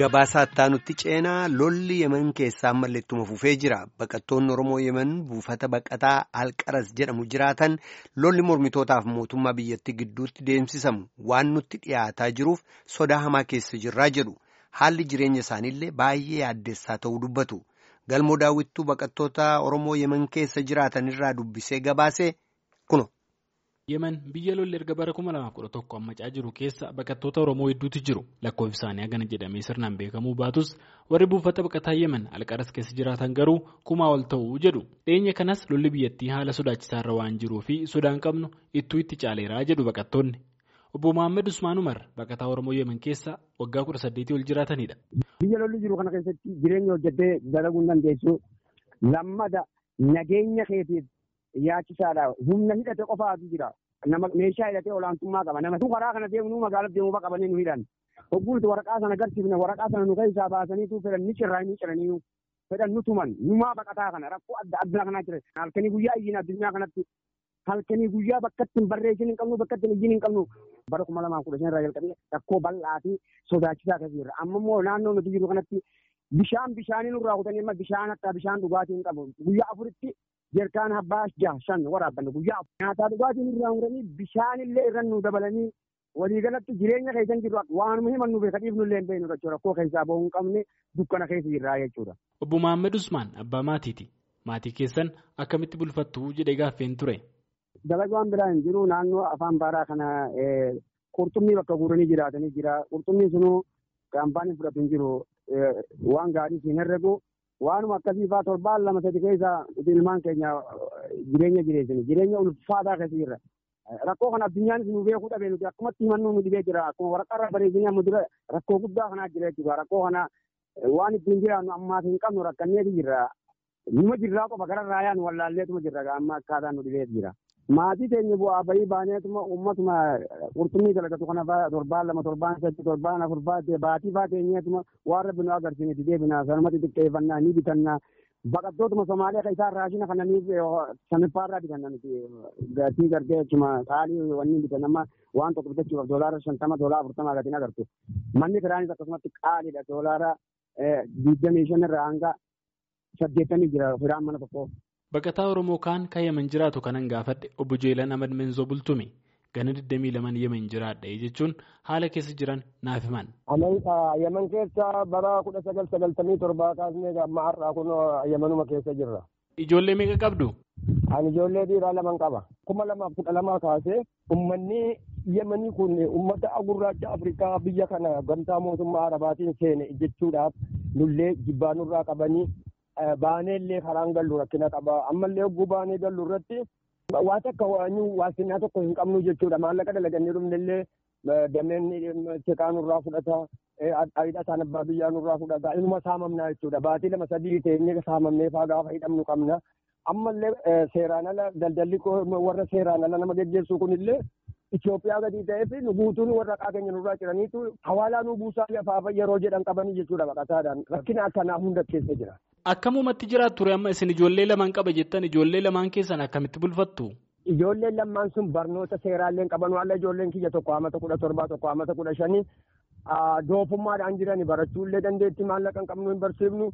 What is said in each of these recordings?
Gabaasaa ittaanutti ceenaa lolli yeman keessaa ammallee ittuma fufee jira. Baqattoonni Oromoo yeman buufata baqataa Alqaras jedhamu jiraatan lolli mormitootaaf mootummaa biyyattii gidduutti deemsisamu waan nutti dhiyaataa jiruuf sodaa hamaa keessa jirraa jedhu. Haalli jireenya isaaniillee baay'ee yaaddessaa ta'uu dubbatu. Galmoo daawwittuu baqattoota Oromoo yeman keessa jiraatan irraa dubbisee gabaasee kuno. yemen biyya lolli erga bara 2011 ammacaa jiru keessa baqattoota oromoo hedduutu jiru lakkoofsi isaanii hagana jedhamee sirnaan beekamuu baatus warri buufata baqataa yemen alqaras keessa jiraatan garuu kumaa ol ta'uu jedhu dhiyeenya kanas lolli biyyattii haala sodaachisaarra waan jiruu fi sodaan qabnu ittuu itti caaleeraa jedhu baqattoonni obbo Mohaammed Usmaan Umar baqataa oromoo yemen keessa waggaa 18 ol jiraatanidha. biyya lolli jiru kana keessatti jireenya hojjetee dalaguu hin dandeessu lammada nageenya keetiif. Yaachisaadha. Humna hidhate qofaatu jira. Nama meeshaa hidhatee olaantummaa qaba. Nama karaa kana deemu magaalaa deemuu qabanii nu hidhan. Hogguutu waraqaa sana agarsiifne waraqaa sana nu keessaa baasaniitu fedhan ni cirraa ni ciranii fedhan nu tuman numaa baqataa kana rakkoo adda addaa kanaa jira. Halkanii guyyaa iyyiin addunyaa kanatti halkanii guyyaa bakka ittiin barreessin hin qabnu bakka ittiin iyyiin hin qabnu. Bara kuma lamaa kudha shan irraa jalqabee rakkoo bal'aa fi sodaachisaa keessa jirra. Amma immoo naannoo nuti jiru kanatti bishaan bishaanii nurraa kutanii amma bishaan akka bishaan dhugaatii hin qabu. Guyyaa afuritti Jeerkaan abbaa jaha shan waraabbanne guyyaa nyaataa dhugaatiin irraa muranii bishaanillee irra nu dabalanii waliigalatti jireenya keessan jiru waanuma himannu beeka dhiifnullee hin beeknu jechuudha rakkoo keessaa bahuu hin qabne dukkana keessa jirraa jechuudha. Obbo Mohaammed Usmaan abbaa maatiiti. Maatii keessan akkamitti bulfattu jedhee gaaffeen ture. Dalagaan biraa hin jiru naannoo afaan baaraa kana qurxummii bakka guuranii jiraatanii jira. Qurxummiin sunuu kaampaaniin fudhatu hin jiru waan gaarii siin herregu. Waanuma akkasii fa'aa torbaan lama sadi keessa ilmaan keenya jireenya jireessini. Jireenya ulfaataa keessa jirra. Rakkoo kana addunyaanis nu beekuu dhabee nuti akkumatti himannuu nu dhibee jira. Akkuma waraqaa bareedinii amma dura rakkoo guddaa kanaa jira jechuudha. Rakkoo kana waan ittiin jiraannu ammaas hin qabnu rakkanneeti jirra. Numa jirraa qofa gara raayaan wallaalleetuma jirra amma akkaataan nu dhibee jira. Maatii keenya bu'aa bahii baaneetuma uummatuma qurxummii dalagatu kana fa'aa torbaan lama torbaan sadii torbaan afur fa'aa baatii fa'aa keenyatuma waan rabbi nu agarsiinetti deebina sanumatti xiqqeeffannaa ni bitannaa baqattootuma Somaaliyaa kan isaan raashina kananiif saniffaarraa bitanna nuti gatii gartee jechuma qaalii wanni bitan amma waan tokko bitachuudhaaf doolaara shantama doolaara afurtama gatiin agartu manni kiraanis akkasumatti qaaliidha doolaara digdamii shan irraa hanga saddeettamii jira firaan mana tokkoo. Baqataa Oromoo kaan kan yemen jiraatu kanan gaafadhe obbo Jeelan Ahmad Menzoo Bultume gana 22 yemen jiraadha jechuun haala keessa jiran naaf himan. Yemen keessa bara kudha sagal sagaltamii torbaa kaasnee amma har'aa kun yemenuma keessa jirra. Ijoollee meeqa qabdu? Ani ijoollee dhiiraa lama qaba. kuma lamaaf kudha lamaa kaasee uummanni yemanii kun uummata gurraacha Afrikaa biyya kana gamtaa mootummaa Arabaatiin seene jechuudhaaf nullee jibbaa nurraa qabanii baanee illee karaan gallu rakkina qaba ammallee hogguu baanee gallu irratti waa takka waasinaa tokko hin qabnu jechuudha maallaqa dalagannee dhumne illee dameen seqaa nurraa fudhata ayidha isaan abbaa biyyaa nurraa fudhata ilma saamamnaa jechuudha baatii lama sadii teenyee saamamnee faa gaafa hidhamnu qabna ammallee seeraan ala daldalli warra seeraan ala nama geggeessu kunillee Itoophiyaa gadi ta'ee fi nu guutuun warra keenya nurraa jiraniitu hawaalaa nu buusaa lafaafa yeroo jedhan qabanii jechuudha baqataadhaan rakkina akkanaa hunda keessa jira. Akkamumatti jiraatu ture amma isin ijoollee lamaan qaba jettan ijoollee lamaan keessan akkamitti bulfattu? Ijoolleen lamaan sun barnoota seeraallee qaban waan ijoolleen kiyya tokko amata kudha torbaa tokko amata kudha shanii doofummaadhaan jirani barachuullee dandeetti maallaqa hin qabnu hin barsiifnu.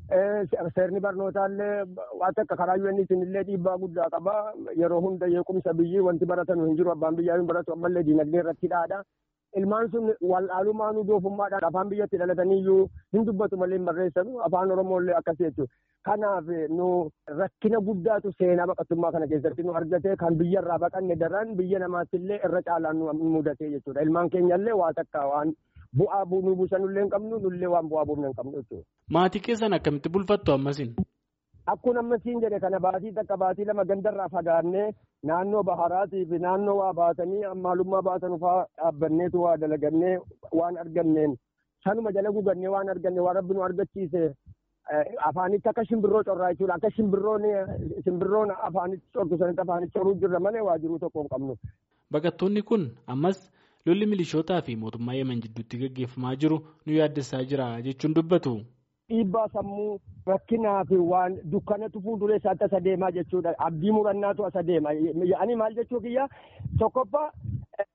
Seerni barnootaallee waan akka karaa yuunitiin illee dhiibbaa guddaa qaba. Yeroo hunda yeequmsa biyyi wanti baratan hin jiru abbaan biyyaa hin baratu ammallee diinagdee irratti dhaadha. Ilmaan sun wal'aalumaanuu doofummaadhaan afaan biyyatti dhalataniiyyuu hin dubbatu malee hin barreessanu afaan Oromooillee akkasii jechuudha. Kanaaf nu rakkina guddaatu seenaa baqattummaa kana keessatti nu argate kan biyyarraa baqanne daran biyya namaattillee irra caalaan nu mudate jechuudha. Ilmaan keenyallee waa takka waan bu'aa nu buusanullee hin qabnu nullee waan bu'aa buufne hin qabnu jechuudha. Maatii keessan akkamitti bulfattu ammasin? Akkuma ammasiin jedhe kana baatii takka baatii lama gandarraa fagaannee naannoo baharaatii fi naannoo waa baatanii maalummaa baatan fa'aa dhaabbanneetu waa dalagannee waan arganneen sanuma jala gugannee waan arganne waan rabbi nu argachiise afaanitti akka shimbirroo corraa jechuudha akka shimbirroon shimbirroon afaanitti cortu sanitti afaanitti coruu jirra malee waa jiruu tokko hin qabnu. Baqattoonni kun ammas lolli milishootaa fi mootummaa yemen jidduutti gaggeeffamaa jiru nu yaaddessaa jira jechuun dubbatu. Dhiibbaa sammuu rakkinaa fi waan dukkanatu fuulduree isaatti asa deemaa jechuudha. Abdii murannaatu asa deema. Ani maal jechuu kiyya tokkoffaa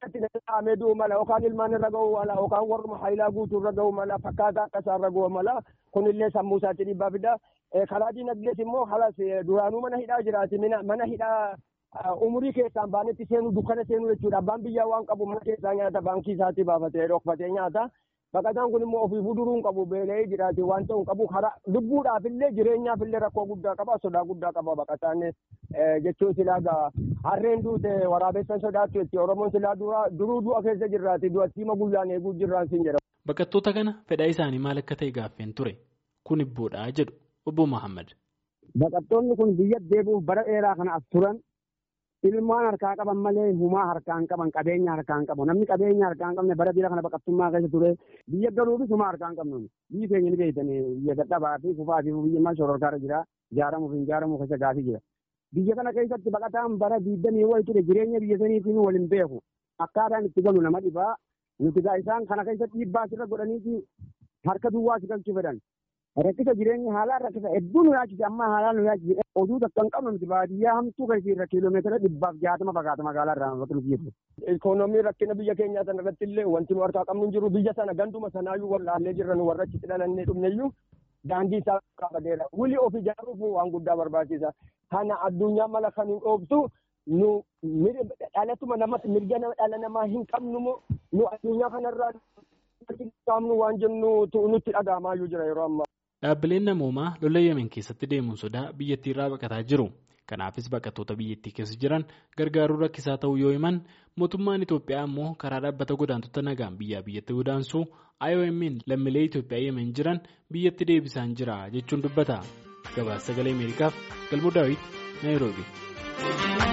irratti danda'amee du'u mala yookaan ilmaan irra ga'uu mala yookaan warruma haayilaa guutuu irra ga'uu mala fakkaataa akka isaa irra ga'uu mala kunillee sammuu isaatti dhiibbaa fida karaa diinagdees immoo halas duraanuu mana hidhaa jiraati mana hidhaa umurii keessaan baanetti seenuu dukkana seenuu jechuudha abbaan biyyaa waan qabu mana keessaa nyaata baankii isaatii baafatee dhokfatee nyaata baqataan kun immoo ofii fuduruun qabu beela'ee jiraati waan ta'u qabu karaa lubbuudhaafillee jireenyaafillee rakkoo guddaa qaba sodaa guddaa qaba baqataan jechuun silaa harreen duute waraabessan sodaattu jetti oromoon silaa duruu du'a keessa jirraati du'attiima guyyaan eeguu jirraan siin jedha. Baqattoota kana fedhaa isaanii maal akka ta'e gaaffeen ture kun ibboodhaa jedhu obbo Mahammad. Baqattoonni kun biyya deebi'uuf bara dheeraa kana as turan ilmaan harkaa qaban malee humaa harkaan qaban qabeenya harkaan qabu namni qabeenya harkaan qabne bara biyya kana baqattummaa keessa ture biyya galuufis humaa harkaan qabnu biyyi keenya ni beeytanii biyya dadhabaa fi kufaa fi biyya maal shororkaarra jira ijaaramuuf hin ijaaramu keessa gaafii jira. Biyya kana keessatti baqataan bara diigdamii wayi ture jireenya biyya saniitiin waliin beeku akkaataan itti galu nama dhibaa nuti gaa isaan kana keessatti dhiibbaa asirra godhaniiti harka duwwaa si galchuu fedhan. Rakkisa jireenya haalaan rakkisa hedduu nu yaachise amma haalaan nu yaachise oduu takka hin qabnu nuti baadiyyaa hamtuu keessa irra kiiloomeetira dhibbaaf jaatama fagaata magaalaa irraa bakka nuti jirru. Ikoonoomii rakkina biyya keenyaa sana irratti illee wanti nu harkaa qabnu hin jiru biyya sana ganduma sanaayyuu wallaallee jirra nu warra achitti dhalannee dhumneyyuu daandii isaa qabateera. Wuli of ijaaruuf waan guddaa barbaachisa. Kana addunyaa mala kan hin dhoobtu nu dhalatuma namatti mirga dhala namaa hin qabnu nu addunyaa kanarraa qaamnu waan jennu nutti dhaga'amaayyuu jira yeroo ammaa. Dhaabbileen namoomaa lola Yemen keessatti deemuun sodaa biyyattii irraa baqataa jiru. Kanaafis baqattoota biyyattii keessa jiran gargaaruu rakkisaa ta'uu yoo himan mootummaan Itoophiyaa immoo karaa dhaabbata godaantota nagaan biyyaa biyyatti godaansuu IOM'n lammiilee Itoophiyaa Yemen jiran biyyatti deebisaan jira jechuun dubbata. Gabaasa sagalee Ameerikaaf Galmoo Daawit Naayiroobi.